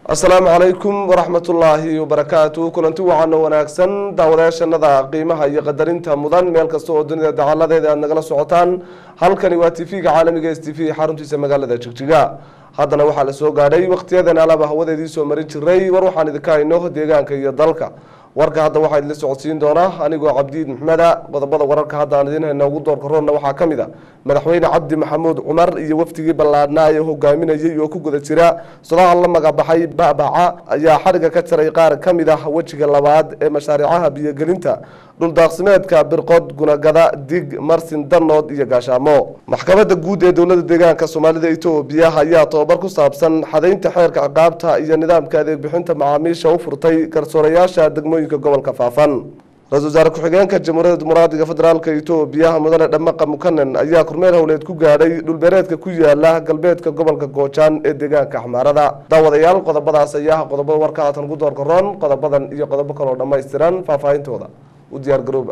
asalaamu calaykum waraxmatullaahi wabarakaatu kulanti wacan oo wanaagsan daawadayaashanada qiimaha iyo qadarinta mudan meel kasta oo dunida dacaladeeda aad nagala socotaan halkani waa tv-ga caalamiga s t v xaruntiisa magaalada jigjiga haddana waxaa la soo gaadhay wakhtiyadan alaba hawadeedii soo marin jiray war waxaan idinka hayno deegaanka iyo dalka warka hadda waxaa idinla socodsiin doonaa anigoo cabdiid maxmeda qodobada wararka hadda aan idiin hayna ugu doorka roonna waxaa ka mid a madaxweyne cabdi maxamuud cumar iyo wafdigii ballaadhnaa ee hogaaminayay oo ku guda jira sodaal la magabaxay babaca ayaa xadhiga ka jaray qaar ka mid ah wejiga labaad ee mashaariicaha biyogelinta dhuldaaqsimeedka birqod gunagada dig marsin danood iyo gaashaamo maxkamadda guud ee dowlada deegaanka soomaalida etoobiya ayaa tobabar ku saabsan xadaynta xeerka ciqaabta iyo nidaamka adeeg bixinta macaamiisha u furtay garsoorayaasha degmooyinka gobolka faafan ra-isul wasaare ku-xigeenka jamhuuriyadda dimuqraadiga federaalk etoobiya mudane dhamaqa mukanen ayaa kormeel howleed ku gaadhay dhulbeereedka ku yaala galbeedka gobolka goojaan ee deegaanka axmaarada daawadayaal qodobadaas ayaa qodobada warka haatan ugu doorka roon qodobadan iyo qodobo kaloo dhammaystiran faahfaahintooda u diyaar garooba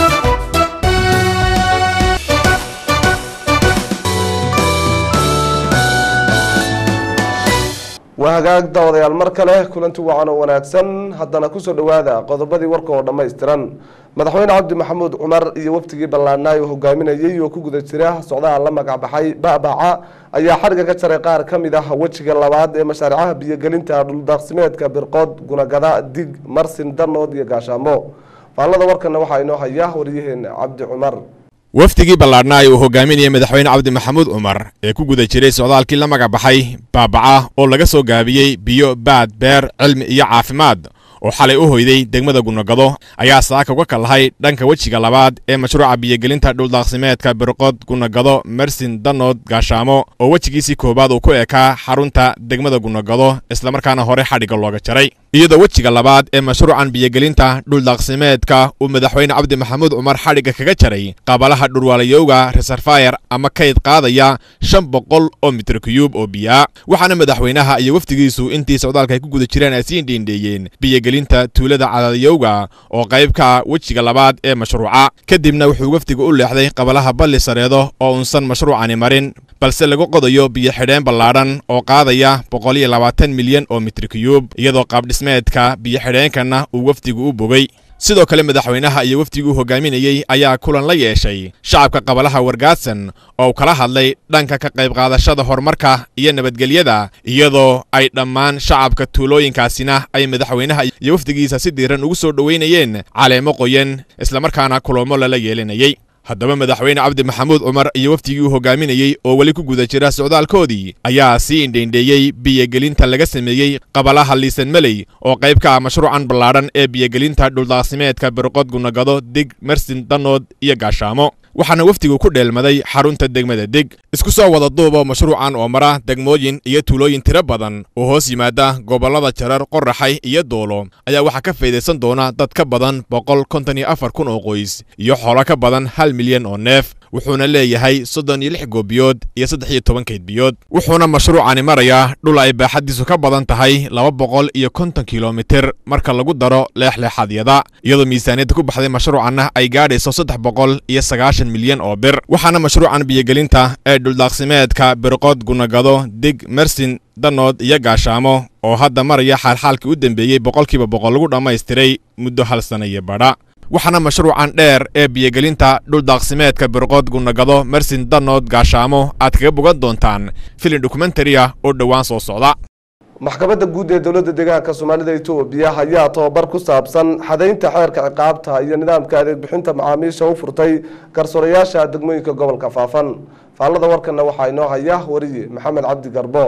waa hagaag daawadayaal mar kale kulanti wacan oo wanaagsan haddana kusoo dhowaada qodobadii warka oo dhammaystiran madaxweyne cabdi maxamuud cumar iyo waftigii ballaadhnaa oo hogaaminayay oo ku guda jira socdaha la magacbaxay babaca ayaa xadhiga ka jaray qaar ka mid ah wejiga labaad ee mashaariicaha biyogelinta dhuldaaqsimeedka birqood gunagada dig marsin danood iyo gaashaamo faallada warkana waxaa inoo haya waryaheena cabdi cumar wafdigii ballaadhnaa uu hogaaminayay madaxweyne cabdi maxamuud cumar ee ku guda jiray socdaalkii la magacbaxay baabaca oo laga soo gaabiyey biyo baad beer cilmi iyo caafimaad oo xalay u hoyday degmada gunagado ayaa saaka uga kallahay dhanka wejiga labaad ee mashruuca biyogelinta dhuldaaqsimeedka birqod gunagado mersin danood gaashaamo oo wejigiisii koowaad uu ku ekaa xarunta degmada gunagado islamarkaana hore xadhigga looga jaray iyadoo wejiga labaad ee mashruucan biyogelinta dhuldaaqsimeedka uu madaxweyne cabdi maxamuud cumar xadhigga kaga jaray qabalaha dhurwaalayowga reserfayar ama kayd qaadaya shan boqol oo mitir kuyuub oo biyaa waxaana madaxweynaha iyo wafdigiisu intii socdaalka ay ku guda jireen ay sii indhiindheeyeen biyogelinta tuulada cadaadiyowga oo qayb ka wejiga labaad ee mashruuca kadibna wuxuu wafdiga u leexday qabalaha balli sareedo oo unsan mashruucani marin balse lagu qodayo biyo xidheen ballaadhan oo qaadaya boqol iyo labaatan milyan oo mitir kuyuub iyadoo qaabdhismeedka biyo xidheenkana uu wafdigu u bogay sidoo kale madaxweynaha iyo wafdiguu hogaaminayey ayaa kulan la yeeshay shacabka qabalaha wargaadsan oo uu kala hadlay dhanka ka qayb qaadashada horumarka iyo nabadgelyada iyadoo ay dhammaan shacabka tuulooyinkaasina ay madaxweynaha iyo wafdigiisa si diiran ugu soo dhoweynayeen caleemo qoyan islamarkaana kulamo lala yeelinayey haddaba madaxweyne cabdi maxamuud cumar iyo wafdigii uu hogaaminayey oo weli ku guda jira socdaalkoodii ayaa sii indhaindheeyey biyogelinta laga sameeyey qabalaha liisan meley oo qayb ka ah mashruucan ballaadhan ee biyogelinta dhuldaaqsimeedka birqod gunagado dig mersin danood iyo gaashaamo waxaana wafdigu ku dheelmaday xarunta degmada dig isku soo wada duuba mashruucan oo mara degmooyin iyo tuulooyin tiro badan oo hoos yimaada gobollada jarar qoraxay iyo doolo ayaa waxaa ka faydaysan doona dad ka badan boqol konton iyo afar kun oo qoys iyo xoolo ka badan hal milyan oo neef wuxuuna leeyahay soddon iyo lix goobiyood iyo saddex iyo toban kaydbiyood wuxuuna mashruucani marayaa dhul ay baaxaddiisu ka badan tahay laba boqol iyo konton kilomitir marka lagu daro leexleexadyada iyadoo miisaaniyadda ku baxday mashruucanna ay gaadhayso saddex boqol iyo sagaashan milyan oo bir waxaana mashruucan biyogelinta ee dhuldaaqsimeedka birqod gunagado dig mersin danood iyo gaashaamo oo hadda maraya xaalxaalkii u dembeeyey boqolkiiba boqol lagu dhammaystiray muddo hal sana iyo badha waxaana mashruucan dheer ee biyogelinta dhuldaaqsimeedka birqood gunagado mersin danood gaashaamo aad kaga bogan doontaan filin dokumentariya oo dhowaan soo socda maxkamadda guud ee dowladda deegaanka soomaalida etoobiya ayaa tobabar ku saabsan xadaynta xeerka ciqaabta iyo nidaamka adeeg bixinta macaamiisha u furtay garsoorayaasha degmooyinka gobolka faafan faallada warkana waxaa inoo haya wariye maxamed cabdi garbo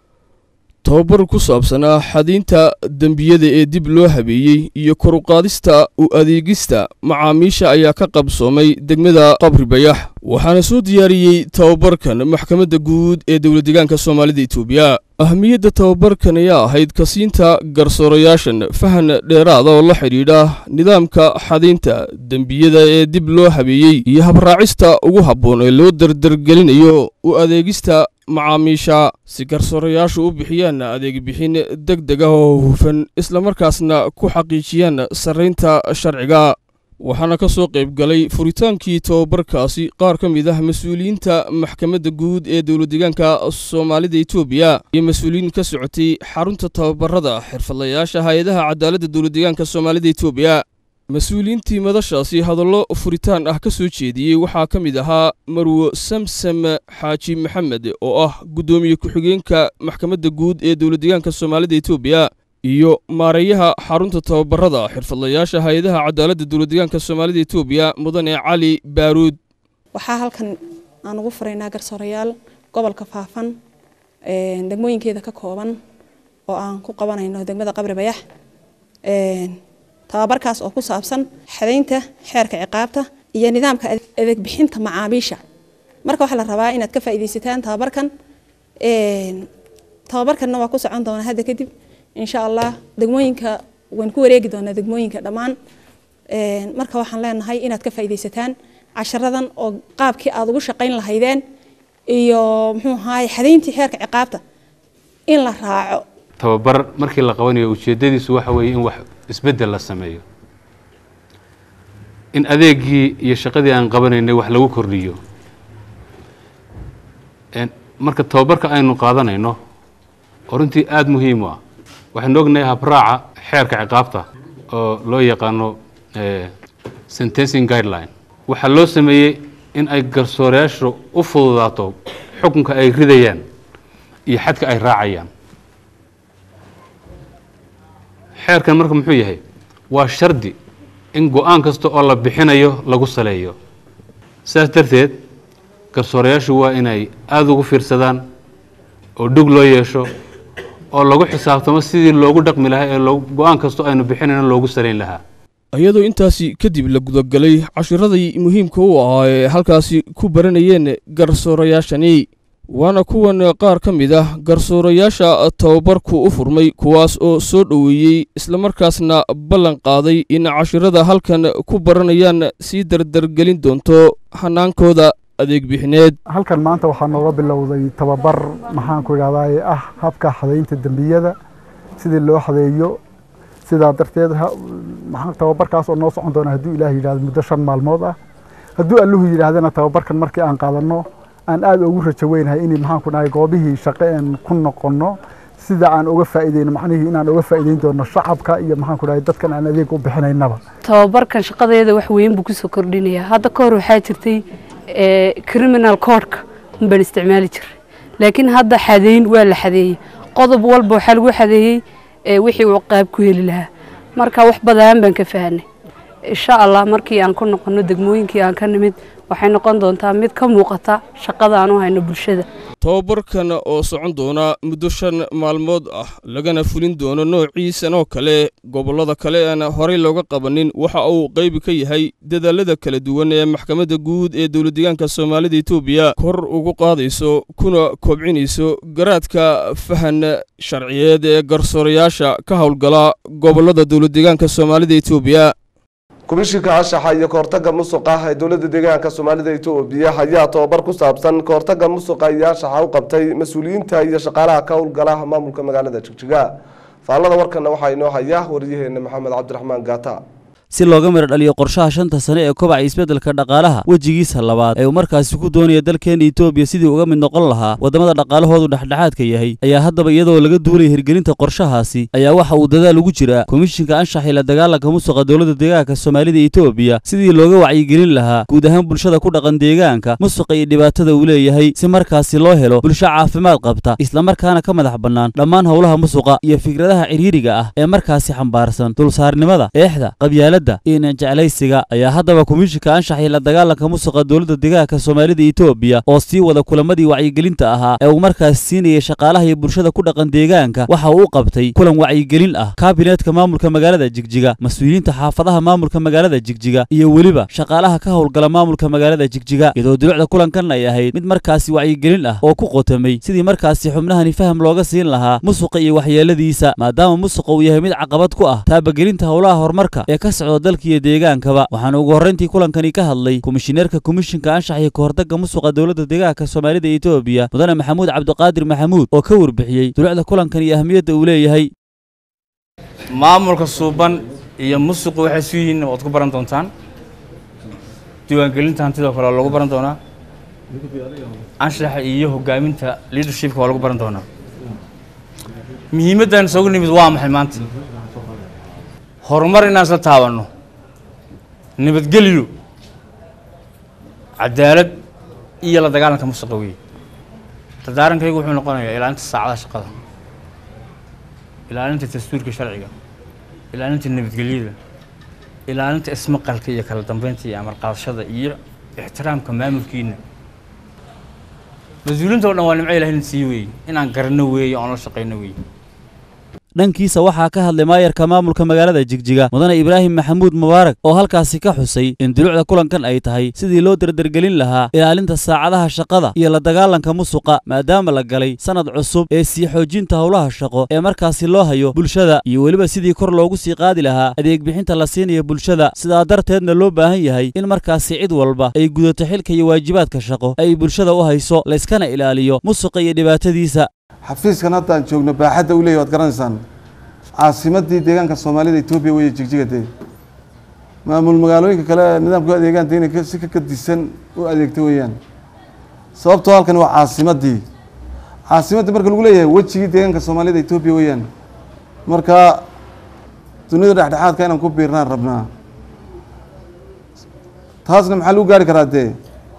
tobabar ku saabsanaa xadiinta dembiyada ee dib loo habeeyey iyo koruqaadista u adeegista macaamiisha ayaa ka qabsoomay degmada qabri bayax waxaana soo diyaariyey tobabarkan maxkamadda guud ee dowladdeegaanka soomaalida etoobiya ahmiyadda tobabarkan ayaa ahayd kasiinta garsoorayaashan fahan dheeraada oo la xidhiidha nidaamka xadiinta dembiyada ee dib loo habeeyey iyo habraacista ugu habboon ee loo dardargelinayo u adeegista macaamiisha si garsoorayaashu u bixiyaan adeeg bixin deg deg ah oo hufan islamarkaasna ku xaqiijiyaan sarraynta sharciga waxaana ka soo qayb galay furitaankii tobabarkaasi qaar ka mid ah mas-uuliyiinta maxkamadda guud ee dowladdeegaanka soomaalida etoobiya iyo mas-uuliyiin ka socotay xarunta tababarada xirfadlayaasha hay-adaha cadaaladda dowladdeegaanka soomaalida etoobiya mas-uuliyiintii madashaasi hadallo furitaan ah ka soo jeediyey waxaa ka mid ahaa marwo samsam xaaji maxamed oo ah guddoomiye ku-xigeenka maxkamadda guud ee dowladdeegaanka soomaalida etoobiya iyo maareeyaha xarunta tababarada xirfadlayaasha hay-adaha cadaaladda dowladdeegaanka soomaalida etoobiya mudane cali baaruud waxaa halkan aan ugu furaynaa garsoorayaal gobolka faafan degmooyinkeeda ka kooban oo aan ku qabanayno degmada qabri bayax tababarkaas oo ku saabsan xadaynta xeerka ciqaabta iyo nidaamka adeeg bixinta macaamiisha marka waxaa la rabaa inaad ka faa'iidaysataan tababarkan tababarkanna waa ku socon doonaa hadda kadib insha allah degmooyinka waan ku wareegi doonaa degmooyinka dhammaan marka waxaan leenahay inaad ka faa'iidaysataan casharadan oo qaabkii aad ugu shaqayn lahaydeen iyo muxuu ahaay xadayntii xeerka ciqaabta in la raaco tababar markii la qabanayo ujeedadiisu waxa weeye in wax isbeddel la sameeyo in adeegii iyo shaqadii aan qabanaynay wax lagu kordhiyo marka tababarka aynu qaadanayno oo runtii aada muhiim u ah waxaynu ognahay habraaca xeerka ciqaabta oo loo yaqaano sentencing guideline waxaa loo sameeyey in ay garsoorayaashu u fududaato xukunka ay ridayaan iyo xadka ay raacayaan xeerkan marka muxuu yahay waa shardi in go-aan kasta oo la bixinayo lagu saleeyo sidaas darteed garsoorayaashu waa inay aada ugu fiirsadaan oo dhug loo yeesho oo lagu xisaabtamo sidii loogu dhaqmi lahaa ee go-aan kastoo aynu bixinayno loogu salayn lahaa iyadoo intaasi kadib la gudagalay cashiradii muhiimka u ahaa ee halkaasi ku baranayeen garsoorayaashani waana kuwan qaar ka mid ah garsoorayaasha tababarku u furmay kuwaas oo soo dhoweeyey islamarkaasna ballan qaaday in cashirada halkan ku baranayaan sii dardargelin doonto hanaankooda adeeg bixineed halkan maanta waxaa nooga bilowday tababar maxaanku idhahdaye ah habka xadaynta dembiyada sidii loo xadeeyo sidaa darteed tababarkaas oo noo socon doona hadduu ilaah yidhahdo muddo shan maalmood ah hadduu alluhu yidhaahdana tababarkan markii aan qaadanno aan aada ugu rajo weynahay in maxaanku dhahay goobihii shaqo een ku noqonno sida aan uga faa'iideyno macnihii inaan uga faa'iideyn doono shacabka iyo maxaanku dhahay dadkan aan adeeg u bixinaynaba tababarkan shaqadeeda wax weyn buu kusoo kordhinayaa hadda ka hor waxaa jirtay criminal codeka unbaan isticmaali jiray laakiin hadda xadeyn waa la xadeeyey qodob walba waxaa lagu xadeeyey wixii uu qaab ku heli lahaa marka wax badan baan ka fahanay insha allah markii aan ku noqono degmooyinkii aan ka nimid waxay noqon doontaa mid ka muuqata shaqada aan u hayno bulshada tababarkan oo socon doona muddo shan maalmood ah lagana fulin doono noociisan oo kale gobollada kale aan horey looga qabanin waxa uu qayb ka yahay dadaalada kala duwan ee maxkamadda guud ee dowladdeegaanka soomaalida etoobiya kor ugu qaadayso kuna kobcinayso garaadka fahan sharciyeed ee garsoorayaasha ka howlgala gobollada dowladdeegaanka soomaalida etoobiya komishinka anshaxa iyo kahortaga musuqa ee dowladda deegaanka soomaalida etoobiya ayaa tababar ku saabsan kahortaga musuqa iyo anshaxa u qabtay mas-uuliyiinta iyo shaqaalaha ka howlgala maamulka magaalada jigjiga faallada warkana waxaa inoo haya wariyaheena maxamed cabdiraxmaan gaata si looga midho dhaliyo qorshaha shanta sane ee kobaca isbeddelka dhaqaalaha wejigiisa labaad ee uu markaasi ku doonaya dalkeena etoobiya sidii uga mid noqon lahaa waddamada dhaqaalahoodu dhexdhexaadka yahay ayaa haddaba iyadoo laga duulaya hirgelinta qorshahaasi ayaa waxa uu dadaal ugu jiraa komishinka anshax ila dagaalanka musuqa dowladda deegaanka soomaalida etoobiya sidii looga wacyigelin lahaa guud ahaan bulshada ku dhaqan deegaanka musuqa iyo dhibaatada uu leeyahay si markaasi loo helo bulsho caafimaad qabta islamarkaana ka madax bannaan dhammaan howlaha musuqa iyo fikradaha cidhiiriga ah ee markaasi xambaarsan dulsaarnimada eexda qabyaalada iyo jeclaysiga ayaa haddaba komishinka anshax iyo la dagaalanka musuqa dowladda deegaanka soomaalida etoobiya oo sii wada kulamadii wacyigelinta ahaa ee uu markaas siinayay shaqaalaha iyo bulshada ku dhaqan deegaanka waxa uu u qabtay kulan wacyigelin ah kaabineetka maamulka magaalada jigjiga mas-uuliyiinta xaafadaha maamulka magaalada jigjiga iyo weliba shaqaalaha ka howlgala maamulka magaalada jigjiga iyadoo dulucda kulankan ay ahayd mid markaasi wacyigelin ah oo ku qotamay sidii markaasi xubnahani faham looga siin lahaa musuqa iyo waxyeeladiisa maadaama musuqa uu yahay mid caqabad ku ah taabagelinta howlaha horumarka ee ka socda dalka iyo deegaankaba waxaana ugu horrayntii kulankani ka hadlay komishineerka komishinka anshax iyo kahortagga musuqa dowladda deegaanka soomaalida etoobiya mudane maxamuud cabdiqaadir maxamuud oo ka warbixiyey dulucda kulankan iyo ahmiyadda uu leeyahay maamulka suuban iyo musuqu waxay isu yihiin waad ku baran doontaan diiwaangelinta hantida oo kale waa lagu baran doonaa anshaxa iyo hogaaminta leadershipka waa lagu baran doonaa muhiimaddan isagu nimid waa maxay maanta horumar inaan isla taabanno nabadgelyo cadaalad iyo la dagaalanka musuqa weeye dardaarankaygu wuxuu noqonayaa ilaalinta saacadaha shaqada ilaalinta dastuurka sharciga ilaalinta nabadgelyada ilaalinta ismaqalka iyo kala dambeynta iyo amal qaadashada iyo ixtiraamka maamulkiina mas-uuliinta o dhan waa nimco ilahay sii weeye inaan garanno weeye oon la shaqayno weeye dhankiisa waxaa ka hadlay maayarka maamulka magaalada jigjiga mudane ibraahim maxamuud mubaarak oo halkaasi ka xusay in dulucda kulankan ay tahay sidii loo dardargelin lahaa ilaalinta saacadaha shaqada iyo la dagaalanka musuqa maadaama la galay sannad cusub ee sii xoojinta howlaha shaqo ee markaasi loo hayo bulshada iyo weliba sidii kor loogu sii qaadi lahaa adeeg bixinta la siinayo bulshada sidaa darteedna loo baahan yahay in markaasi cid walba ay gudato xilka iyo waajibaadka shaqo ay bulshada u hayso layskana ilaaliyo musuqa iyo dhibaatadiisa xafiiskan hadda aan joogno baaxadda u leeyahy waad garanaysaan caasimadii deegaanka soomaalida etoobiya weeye jigjiga dee maamul magaalooyinka kale nidaamku adeegaan dee inay si ka gadisan u adeegto weeyaan sababtoo halkan waa caasimadii caasimaddii marka lagu leeyahay wejigii deegaanka soomaalida etoobiya weeyaan marka dunida dhexdhexaadka inaan ku biirnaan rabnaa taasna maxaa lagu gaari karaa dee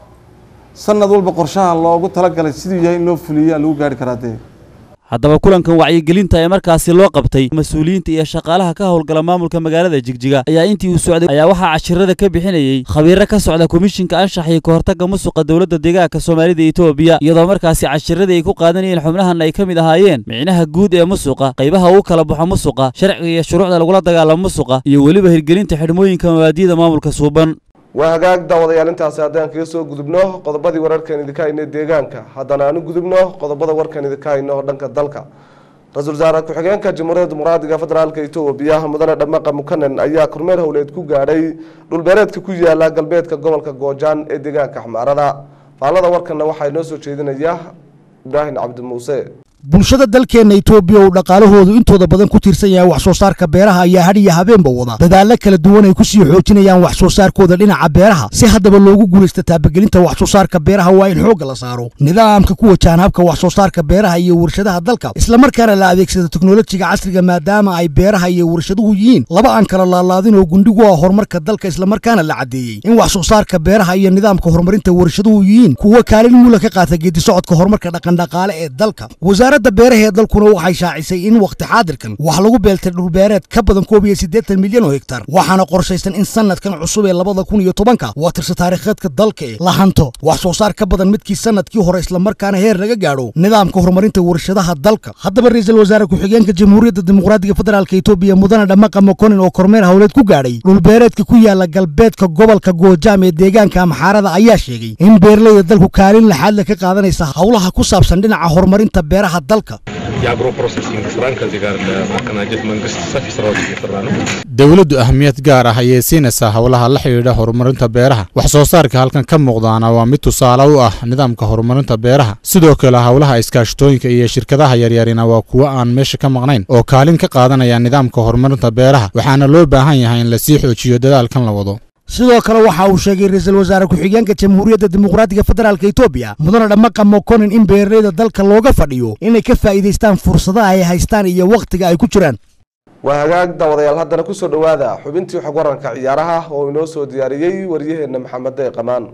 sanad walba qorshaha loogu talagalay siduu yahay in loo fuliyaa lagu gaari karaa dee haddaba kulankan wacyigelinta ee markaasi loo qabtay mas-uuliyiinta iyo shaqaalaha ka howlgala maamulka magaalada jigjiga ayaa intii uu socday ayaa waxaa cashirada ka bixinayey khabiiro ka socda komishinka anshax iyo kahortagga musuqa dowladda deegaanka soomaalida etoobiya iyadoo markaasi cashiradii ay ku qaadanayeen xubnahan ay ka mid ahaayeen micnaha guud ee musuqa qaybaha uu kala baxo musuqa sharciga iyo shuruucda lagula dagaalamo musuqa iyo weliba hirgelinta xidhmooyinka mabaadiyada maamulka suuban waa hagaag daawadayaal intaasi haddaan kaga soo gudubno qodobadii wararkan idinka hayno deegaanka haddana aan u gudubno qodobada warkan idinka hayno dhanka dalka ra-iisul wasaare ku-xigeenka jamhuuriyadda dimuqraadiga federaalka etoobiya mudane dhamaqa mukanen ayaa kormeer howleed ku gaadhay dhulbeereedka ku yaala galbeedka gobolka goojaan ee deegaanka xmaarada faallada warkanna waxaa inoo soo jeedinaya ibraahim cabdi muuse bulshada dalkeenna etoobiya uu dhaqaalahoodu intooda badan ku tiirsan yahay wax soo saarka beeraha ayaa hadh iyo habeenba wada dadaallo kala duwan ay ku sii xoojinayaan wax soo saarkooda dhinaca beeraha si haddaba loogu guulaysta taabagelinta wax soo saarka beeraha waa in xoogga la saaro nidaamka ku wajahan habka wax soo saarka beeraha iyo warshadaha dalka islamarkaana la adeegsado teknolojiga casriga maadaama ay beeraha iyo warshaduhu yihiin laba aan kala laalaadin oo gundhigu ah horumarka dalka islamarkaana la caddeeyey in wax soo saarka beeraha iyo nidaamka horumarinta warshaduhu yihiin kuwa kaalin mula ka qaata geedisocodka horumarka dhaqandhaqaale ee dalka wasaaradda beeraha ee dalkuna waxay shaacisay in wakhti xaadirkan wax lagu beeltay dhulbeereed ka badan koob iyo siddeetan milyan oo hektar waxaana qorshaysan in sanadkan cusub ee labada kun iyo tobanka waa tirsa taariikheedka dalka ee la hanto wax soo saar ka badan midkii sanadkii hore islamarkaana heer laga gaadho nidaamka horumarinta warshadaha dalka haddaba ra-iisul wasaare ku-xigeenka jamhuuriyadda dimuqraadiga federaalka etoobiya mudane dhamaqa mokonin oo kormeer howleed ku gaadhay dhulbeereedka ku yaala galbeedka gobolka goojaam ee deegaanka amxaarada ayaa sheegay in beeraleyda dalku kaalin laxaadle ka qaadanaysa howlaha ku saabsan dhinaca horumarinta beeraha dalka የአግሮ ፕሮሰሲንግ ስራን ከዚህ ጋር ለማቀናጀት መንግስት ሰፊ ስራዎች እየሰራ ነው። dowladdu ahmiyad gaar ah ayay siinaysaa howlaha la xidhiidha horumarinta beeraha wax soo saarka halkan ka muuqdaana waa mid tusaale u ah nidaamka horumarinta beeraha sidoo kale howlaha iskaashatooyinka iyo shirkadaha yaryarina waa kuwo aan meesha ka maqnayn oo kaalin ka qaadanaya nidaamka horumarinta beeraha waxaana loo baahan yahay in lasii xoojiyo dadaalkan la wado sidoo kale waxa uu sheegay ra-iisul wasaare ku-xigeenka jamhuuriyadda dimuqraadiga federaalka etoobiya mudane dhamaqa mokonin in beeraleyda dalka looga fadhiyo inay ka faa'iidaystaan fursadaha ay haystaan iyo wakhtiga ay ku jiraan waa hagaag daawadayaal haddana kusoo dhowaada xubintii xog waranka ciyaaraha oo inoo soo diyaariyey waryaheena maxamed dey qamaan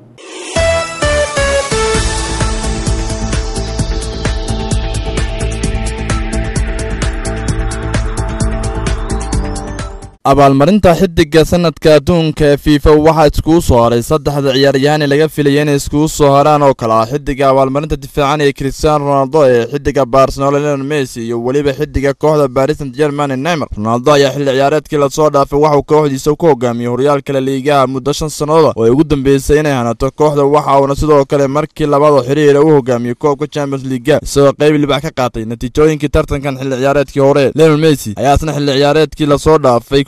abaalmarinta xidiga sanadka adduunka ee fifa waxaa iskugu soo haray saddexda ciyaaryahaan ee laga filaya inay iskugu soo haraan oo kale ah xidiga abaalmarinta difaacan ee cristiano ronaldo ee xidiga barcelona leon messi iyo weliba xidiga kooxda paris saint german ee neymar ronaldo ayaa xilli ciyaareedkii lasoo dhaafay waxauu kooxdiisa ku hogaamiyey horyaalka la liigaha muddo shan sannadood oo ay ugu dambeysay inay hanato kooxda waxa uuna sidoo kale markii labada xiriira u hogaamiyey koobka champions leaga isagoo qayb libax ka qaatay natiijooyinkii tartankan xilli ciyaareedkii hore leon messi ayaa isna xilli ciyaareedkii lasoo dhaafay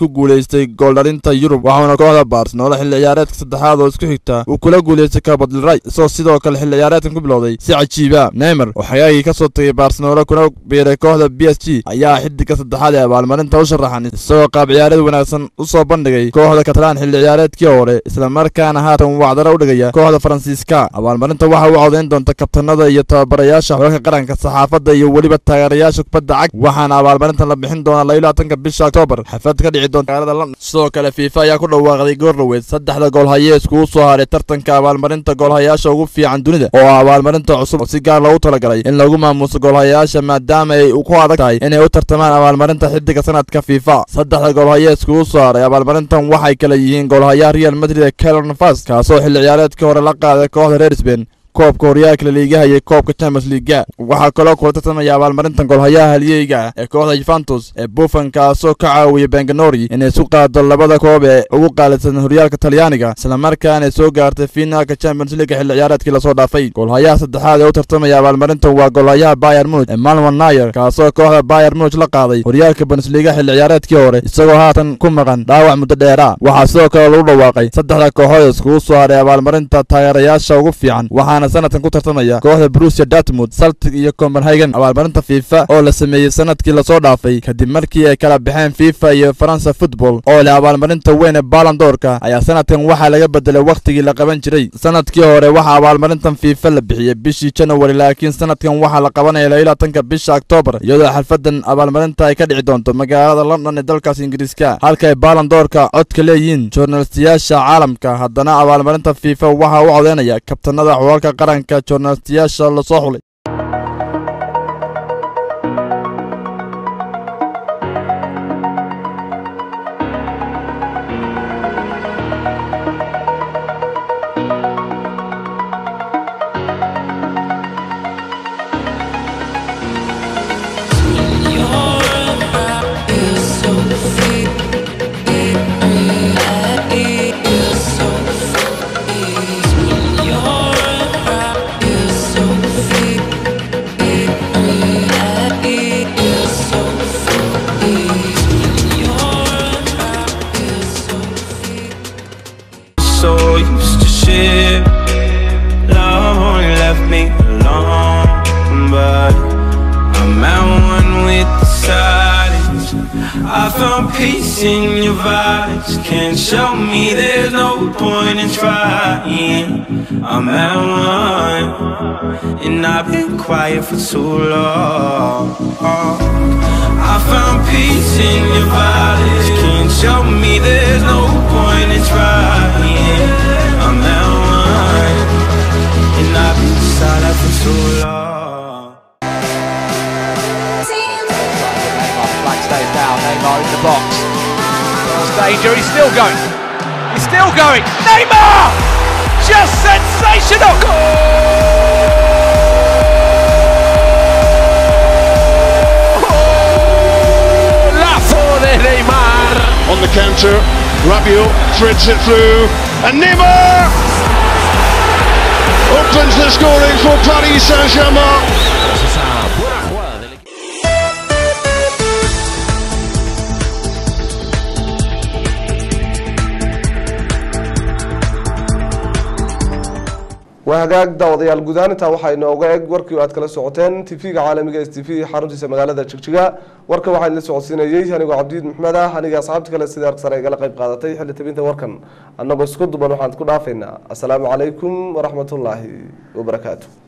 ku guuleystay gooldhalinta yurub waxauna kooxda barcelona xilli ciyaareedka saddexaad oo isku xigta uu kula guuleystay kabadilray isagoo sidoo kale xilli ciyaareedkan ku bilowday si cajiiba neymar oo xagaagii ka soo tagay barcelona kuna biiray kooxda b s g ayaa xidiga saddexaad ee abaalmarinta u sharaxan isagoo qaab ciyaareed wanaagsan u soo bandhigay kooxda catalan xilli ciyaareedkii hore islamarkaana haatan wacdara u dhigaya kooxda faransiiska abaalmarinta waxa uu codayn doonta kabtanada iyo tababarayaasha xooga qaranka saxaafadda iyo weliba taageerayaasha kubadda cag waxaana abaalmarintan la bixin doonaa labaatanka bisha oktoobar xaflad ka dhici doonta magaalada london sidoo kale fiifa ayaa ku dhawaaqday goordhoweyd saddexda goolhaye iskugu soo haray tartanka abaalmarinta goolhayaasha ugu fiican dunida oo ah abaalmarinta cusub oo si gaar loogu talagalay in lagu maamuuso goolhayaasha maadaama ay ku adag tahay inay u tartamaan abaalmarinta xidiga sanadka fiifa saddexda goolhaye iskugu soo haray abaalmarintan waxay kala yihiin goolhayaha real madrid ee kelor nafas kaasoo xilli ciyaareedkii hore la qaaday kooxda reer sbain koobka horyaalka laliigaha iyo koobka champions leaga waxaa kaloo kula tartamaya abaalmarintan golhayaha halyeyga ah ee kooxda yuventus ee buffan kaasoo ka caawiyay benganori inay isu qaado labada koob ee ugu qaalisan horyaalka talyaaniga islamarkaana soo gaartay finaalka champions leaga xilli ciyaareedkii lasoo dhaafay golhayaha saddexaad ee u tartamaya abaalmarintan waa golhayaha bayer munich emmanuel nayer kaasoo kooxda bayer munich la qaaday horyaalka bundesliga xilli ciyaareedkii hore isagoo haatan ku maqan dhaawac muddo dheera waxaa sidoo kale lagu dhawaaqay saddexda kooxood iskugu soo haray abaalmarinta taageerayaasha ugu fiican waxaana sanadkan ku tartamaya kooxda brusia dartmouth saltig iyo copenhagen abaalmarinta fifa oo la sameeyey sanadkii lasoo dhaafay kadib markii ay kala baxeen fifa iyo faransa football oo leh abaalmarinta weyn ee balandoorka ayaa sanadkan waxaa laga bedelay wakhtigii la qaban jiray sanadkii hore waxaa abaalmarintan fifa la bixiyey bishii january laakiin sanadkan waxaa la qabanaya labaatanka bisha oktoobar iyadoo xalfadan abaalmarinta ay ka dhici doonto magaalada london ee dalkaas ingiriiska halka ay balandoorka codka leeyihiin journalistayaasha caalamka haddana abaalmarinta fifa waxaa u codeynaya kabtanada xulalka qaranka journalistayaasha lasoo xulay so used to shit. Love only left me alone, but I'm at one with the silence. I found peace in your vibes. Can't show me there's no point in trying. I'm at one, and I've been quiet for too long. I found peace in your vibes. Can't show me there's no point in trying. I'm at one, and I've been silent for too long. Flag stays down. Neymar in the box. There's danger. He's still going. He's still going. Neymar! Just sensational! Goal! Lazo de Neymar! On the counter, Rabiot threads it through, and Neymar opens the scoring for Paris Saint-Germain. waa hagaag daawadayaal guudaan intaa waxaa inooga eg warkii aad kala socoteen tv-ga caalamiga s t v xaruntiisa magaalada jigjiga warka waxaa idinla socodsiinayey anigoo cabdiid maxmed ah aniga asxaabta kale sida sare igala qayb qaadatay xilli tabinta warkan annagoo isku duban waxaan ku dhaafaynaa asalaamu calaykum waraxmatullaahi wabarakaatu